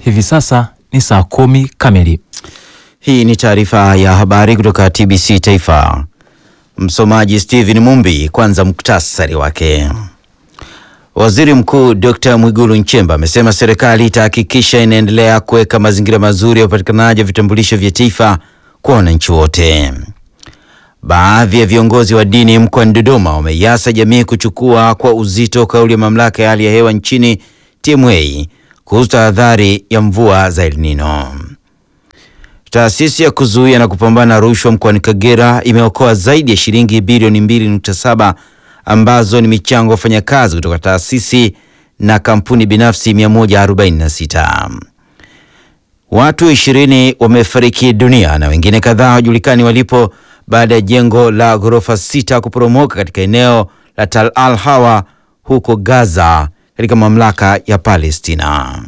Hivi sasa ni saa kumi kamili. Hii ni taarifa ya habari kutoka TBC Taifa. Msomaji Steven Mumbi. Kwanza muktasari wake. Waziri Mkuu Dr. Mwigulu Nchemba amesema serikali itahakikisha inaendelea kuweka mazingira mazuri ya upatikanaji wa vitambulisho vya taifa kwa wananchi wote. Baadhi ya viongozi wa dini mkoani Dodoma wameiasa jamii kuchukua kwa uzito kauli ya mamlaka ya hali ya hewa nchini TMA kuhusu tahadhari ya mvua za El Nino. Taasisi ya kuzuia na kupambana na rushwa mkoani Kagera imeokoa zaidi ya shilingi bilioni 2.7 ambazo ni michango ya wafanyakazi kutoka taasisi na kampuni binafsi 146. Watu ishirini wamefariki dunia na wengine kadhaa hawajulikani walipo baada ya jengo la ghorofa sita kuporomoka katika eneo la Tal Al Hawa huko Gaza katika mamlaka ya Palestina.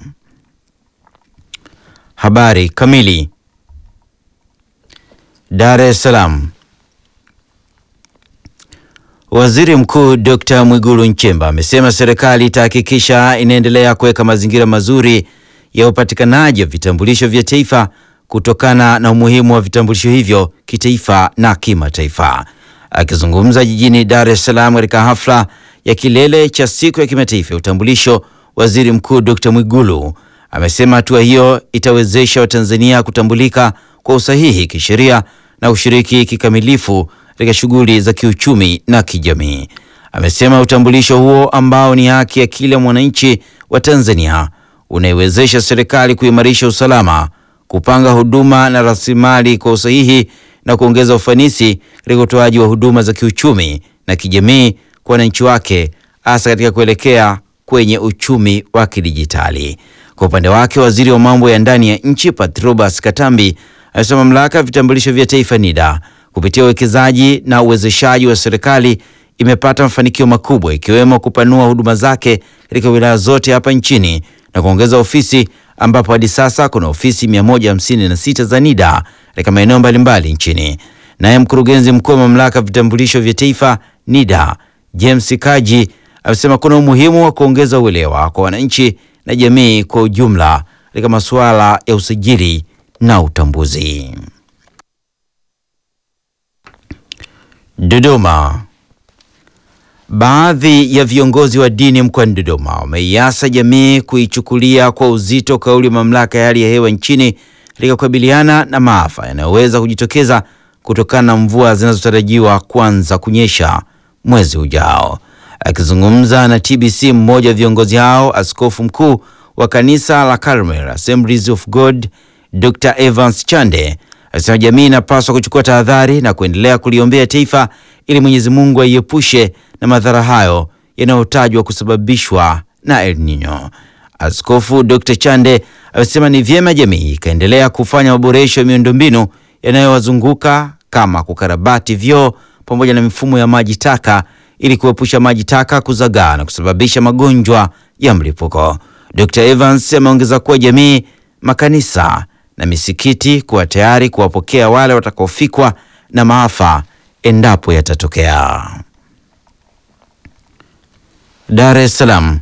Habari kamili. Dar es Salaam. Waziri Mkuu Dr. Mwigulu Nchemba amesema serikali itahakikisha inaendelea kuweka mazingira mazuri ya upatikanaji wa vitambulisho vya taifa kutokana na umuhimu wa vitambulisho hivyo kitaifa na kimataifa. Akizungumza jijini Dar es Salaam katika hafla ya kilele cha siku ya kimataifa ya utambulisho, Waziri Mkuu Dr. Mwigulu amesema hatua hiyo itawezesha Watanzania kutambulika kwa usahihi kisheria na ushiriki kikamilifu katika shughuli za kiuchumi na kijamii. Amesema utambulisho huo ambao ni haki ya kila mwananchi wa Tanzania unaiwezesha serikali kuimarisha usalama, kupanga huduma na rasilimali kwa usahihi na kuongeza ufanisi katika utoaji wa huduma za kiuchumi na kijamii kwa wananchi wake, hasa katika kuelekea kwenye uchumi wa kidijitali. Kwa upande wake, waziri wa mambo ya ndani ya nchi Patrobas Katambi amesema mamlaka ya vitambulisho vya taifa NIDA kupitia uwekezaji na uwezeshaji wa serikali imepata mafanikio makubwa ikiwemo kupanua huduma zake katika wilaya zote hapa nchini na kuongeza ofisi ambapo hadi sasa kuna ofisi 156 za NIDA katika maeneo mbalimbali nchini. Naye mkurugenzi mkuu wa mamlaka ya vitambulisho vya taifa NIDA James Kaji amesema kuna umuhimu wa kuongeza uelewa kwa wananchi na jamii kwa ujumla katika masuala ya usajili na utambuzi. Dodoma. Baadhi ya viongozi wa dini mkoani Dodoma wameiasa jamii kuichukulia kwa uzito kauli ya mamlaka ya hali ya hewa nchini katika kukabiliana na maafa yanayoweza kujitokeza kutokana na mvua zinazotarajiwa kuanza kunyesha mwezi ujao. Akizungumza na TBC, mmoja wa viongozi hao, askofu mkuu wa kanisa la Carmel Assemblies of God Dr. Evans Chande alisema jamii inapaswa kuchukua tahadhari na kuendelea kuliombea taifa ili Mwenyezi Mungu aiepushe na madhara hayo yanayotajwa kusababishwa na El Nino. Askofu Dr. Chande amesema ni vyema jamii ikaendelea kufanya maboresho ya miundombinu yanayowazunguka kama kukarabati vyoo pamoja na mifumo ya maji taka ili kuepusha maji taka kuzagaa na kusababisha magonjwa ya mlipuko. Dr. Evans ameongeza kuwa jamii, makanisa na misikiti kuwa tayari kuwapokea wale watakaofikwa na maafa endapo yatatokea. Dar es Salaam.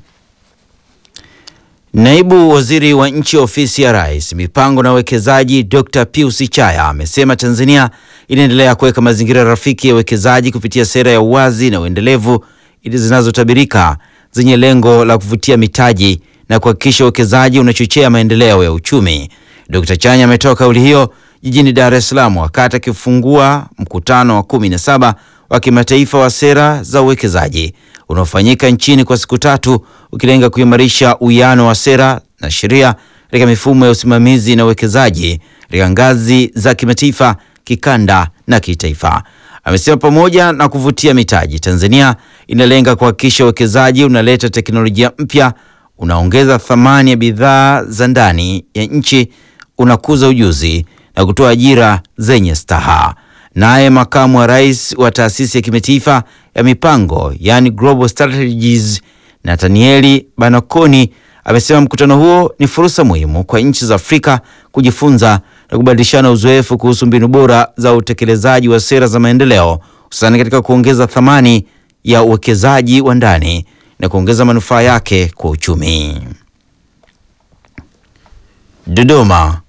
Naibu Waziri wa Nchi Ofisi ya Rais, Mipango na Uwekezaji, Dr. Pius Chaya amesema Tanzania inaendelea kuweka mazingira rafiki ya uwekezaji kupitia sera ya uwazi na uendelevu ili zinazotabirika zenye lengo la kuvutia mitaji na kuhakikisha uwekezaji unachochea maendeleo ya uchumi. Dr. Chanya ametoa kauli hiyo jijini Dar es Salaam wakati akifungua mkutano wa kumi na saba wa kimataifa wa sera za uwekezaji unaofanyika nchini kwa siku tatu ukilenga kuimarisha uwiano wa sera na sheria katika mifumo ya usimamizi na uwekezaji katika ngazi za kimataifa, kikanda na kitaifa. Amesema pamoja na kuvutia mitaji, Tanzania inalenga kuhakikisha uwekezaji unaleta teknolojia mpya, unaongeza thamani ya bidhaa za ndani ya nchi, unakuza ujuzi na kutoa ajira zenye staha. Naye makamu wa rais wa taasisi ya kimataifa ya mipango yani Global Strategies Nathanieli Banakoni amesema mkutano huo ni fursa muhimu kwa nchi za Afrika kujifunza na kubadilishana uzoefu kuhusu mbinu bora za utekelezaji wa sera za maendeleo hususani katika kuongeza thamani ya uwekezaji wa ndani na kuongeza manufaa yake kwa uchumi. Dodoma.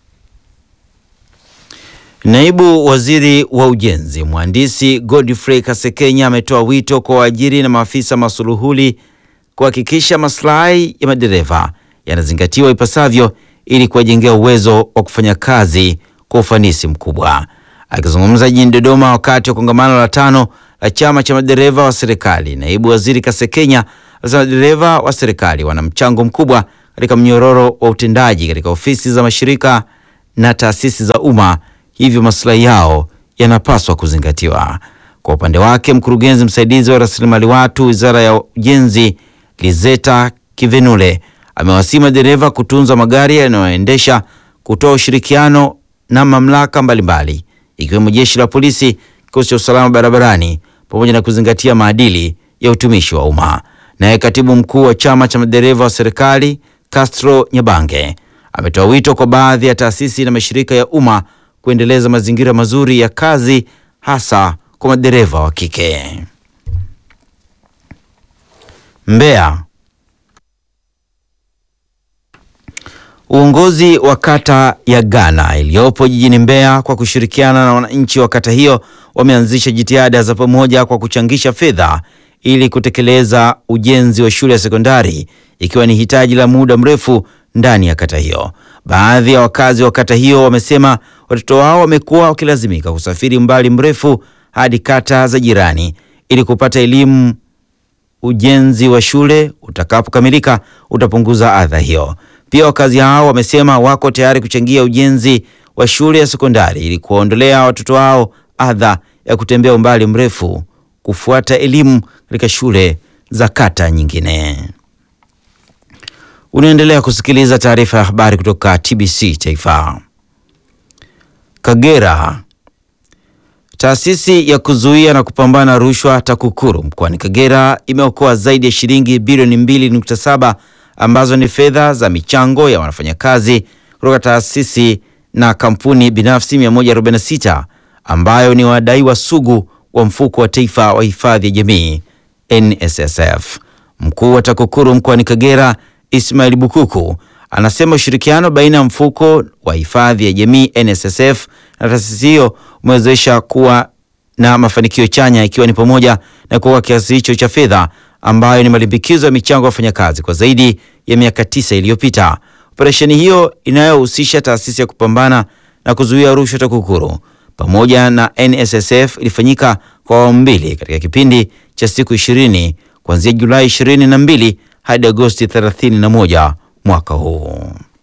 Naibu Waziri wa Ujenzi Mhandisi Godfrey Kasekenya ametoa wito kwa waajiri na maafisa masuluhuli kuhakikisha maslahi ya madereva yanazingatiwa ipasavyo ili kuwajengea uwezo wa kufanya kazi kwa ufanisi mkubwa. Akizungumza jijini Dodoma wakati wa kongamano la tano la chama cha madereva wa serikali, naibu waziri Kasekenya alisema madereva wa serikali wana mchango mkubwa katika mnyororo wa utendaji katika ofisi za mashirika na taasisi za umma, hivyo maslahi yao yanapaswa kuzingatiwa. Kwa upande wake, mkurugenzi msaidizi wa rasilimali watu wizara ya ujenzi Lizeta Kivenule amewasihi madereva kutunza magari yanayoendesha, kutoa ushirikiano na mamlaka mbalimbali ikiwemo jeshi la polisi, kikosi cha usalama barabarani, pamoja na kuzingatia maadili ya utumishi wa umma. Naye katibu mkuu wa chama cha madereva wa serikali Castro Nyabange ametoa wito kwa baadhi ya taasisi na mashirika ya umma kuendeleza mazingira mazuri ya kazi hasa kwa madereva wa kike. Mbeya. Uongozi wa kata ya Ghana iliyopo jijini Mbeya kwa kushirikiana na wananchi wa kata hiyo wameanzisha jitihada za pamoja kwa kuchangisha fedha ili kutekeleza ujenzi wa shule ya sekondari ikiwa ni hitaji la muda mrefu ndani ya kata hiyo. Baadhi ya wakazi wa kata hiyo wamesema watoto wao wamekuwa wakilazimika kusafiri umbali mrefu hadi kata za jirani ili kupata elimu. Ujenzi wa shule utakapokamilika utapunguza adha hiyo. Pia wakazi hao wamesema wako tayari kuchangia ujenzi wa shule ya sekondari ili kuwaondolea watoto wao adha ya kutembea umbali mrefu kufuata elimu katika shule za kata nyingine. Unaendelea kusikiliza taarifa ya habari kutoka TBC Taifa. Kagera. Taasisi ya kuzuia na kupambana na rushwa TAKUKURU mkoani Kagera imeokoa zaidi ya shilingi bilioni 2.7 ambazo ni fedha za michango ya wanafanyakazi kutoka taasisi na kampuni binafsi 146 ambayo ni wadaiwa sugu wa mfuko wa taifa wa hifadhi ya jamii NSSF. Mkuu wa TAKUKURU mkoani Kagera Ismail Bukuku anasema ushirikiano baina ya mfuko wa hifadhi ya jamii NSSF na taasisi hiyo umewezesha kuwa na mafanikio chanya ikiwa ni pamoja na kuokoa kiasi hicho cha fedha ambayo ni malimbikizo ya michango ya wafanyakazi kwa zaidi ya miaka tisa iliyopita. Operesheni hiyo inayohusisha taasisi ya kupambana na kuzuia rushwa TAKUKURU pamoja na NSSF ilifanyika kwa awamu mbili katika kipindi cha siku ishirini kuanzia Julai 22 hadi Agosti 31 mwaka huu.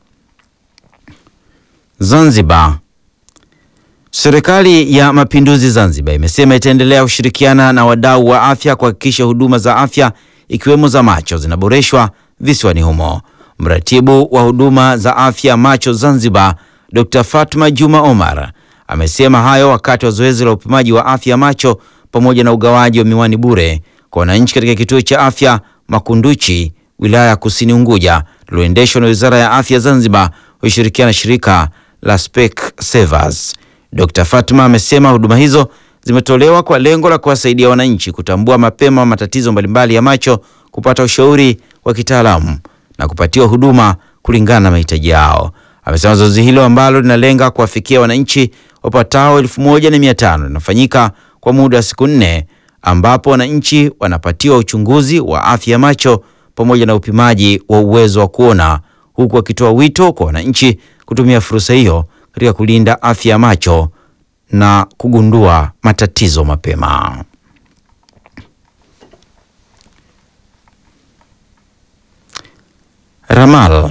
Zanzibar. Serikali ya Mapinduzi Zanzibar imesema itaendelea kushirikiana na wadau wa afya kuhakikisha huduma za afya ikiwemo za macho zinaboreshwa visiwani humo. Mratibu wa huduma za afya macho Zanzibar, Dr. Fatma Juma Omar amesema hayo wakati wa zoezi la upimaji wa afya macho pamoja na ugawaji wa miwani bure kwa wananchi katika kituo cha afya Makunduchi, wilaya ya Kusini Unguja, lililoendeshwa na Wizara ya Afya Zanzibar kushirikiana na shirika la Specsavers. Dr. Fatma amesema huduma hizo zimetolewa kwa lengo la kuwasaidia wananchi kutambua mapema matatizo mbalimbali ya macho, kupata ushauri wa kitaalamu na kupatiwa huduma kulingana na mahitaji yao. Amesema zoezi hilo ambalo linalenga kuwafikia wananchi wapatao elfu moja na mia tano linafanyika kwa muda wa siku nne ambapo wananchi wanapatiwa uchunguzi wa afya ya macho pamoja na upimaji wa uwezo wa kuona, huku akitoa wito kwa wananchi kutumia fursa hiyo katika kulinda afya ya macho na kugundua matatizo mapema. Ramal.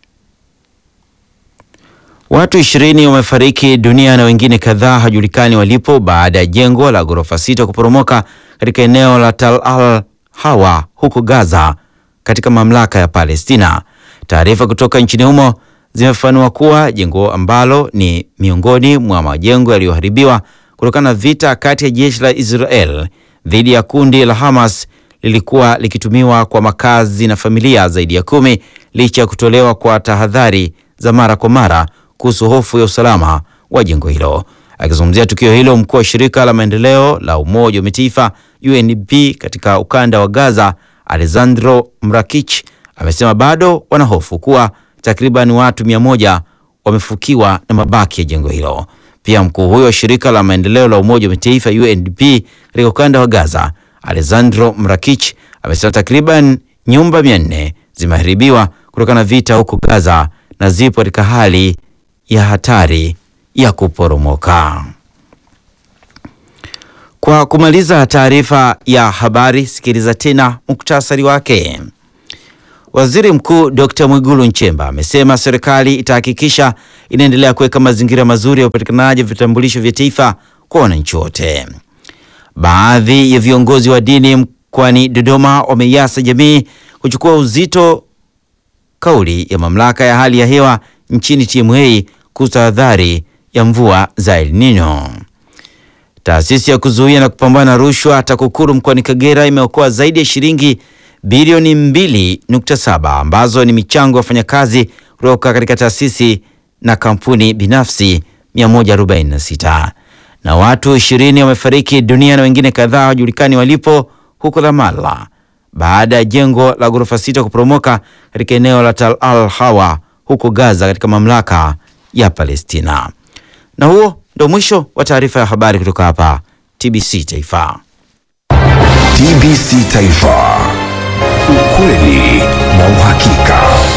Watu ishirini wamefariki dunia na wengine kadhaa hajulikani walipo baada ya jengo la ghorofa sita kuporomoka katika eneo la Tal Al Hawa huko Gaza katika mamlaka ya Palestina. Taarifa kutoka nchini humo zimefanua kuwa jengo ambalo ni miongoni mwa majengo yaliyoharibiwa kutokana na vita kati ya jeshi la Israel dhidi ya kundi la Hamas lilikuwa likitumiwa kwa makazi na familia zaidi ya kumi licha ya kutolewa kwa tahadhari za mara kwa mara kuhusu hofu ya usalama wa jengo hilo. Akizungumzia tukio hilo, mkuu wa shirika la maendeleo la Umoja wa Mataifa UNDP katika ukanda wa Gaza, Alessandro Mrakich, amesema bado wanahofu kuwa takriban watu mia moja wamefukiwa na mabaki ya jengo hilo. Pia mkuu huyo wa shirika la maendeleo la Umoja wa Mataifa UNDP katika ukanda wa Gaza, Alessandro Mrakich, amesema takriban nyumba mia nne zimeharibiwa kutokana na vita huko Gaza na zipo katika hali ya hatari ya kuporomoka. Kwa kumaliza taarifa ya habari, sikiliza tena muktasari wake. Waziri Mkuu Dr. Mwigulu Nchemba amesema serikali itahakikisha inaendelea kuweka mazingira mazuri ya upatikanaji wa vitambulisho vya taifa kwa wananchi wote. Baadhi ya viongozi wa dini mkoani Dodoma wameiasa jamii kuchukua uzito kauli ya mamlaka ya hali ya hewa nchini TMA kuhusu tahadhari ya mvua za El Nino. Taasisi ya kuzuia na kupambana na rushwa TAKUKURU mkoani Kagera imeokoa zaidi ya shilingi bilioni 2.7 ambazo ni michango ya wafanyakazi kutoka katika taasisi na kampuni binafsi 146 na watu 20 wamefariki dunia na wengine kadhaa hawajulikani walipo huko Ramallah baada ya jengo la ghorofa sita kuporomoka katika eneo la Tal Al Hawa huko Gaza katika mamlaka ya Palestina. Na huo ndio mwisho wa taarifa ya habari kutoka hapa TBC Taifa. TBC Taifa, ukweli na uhakika.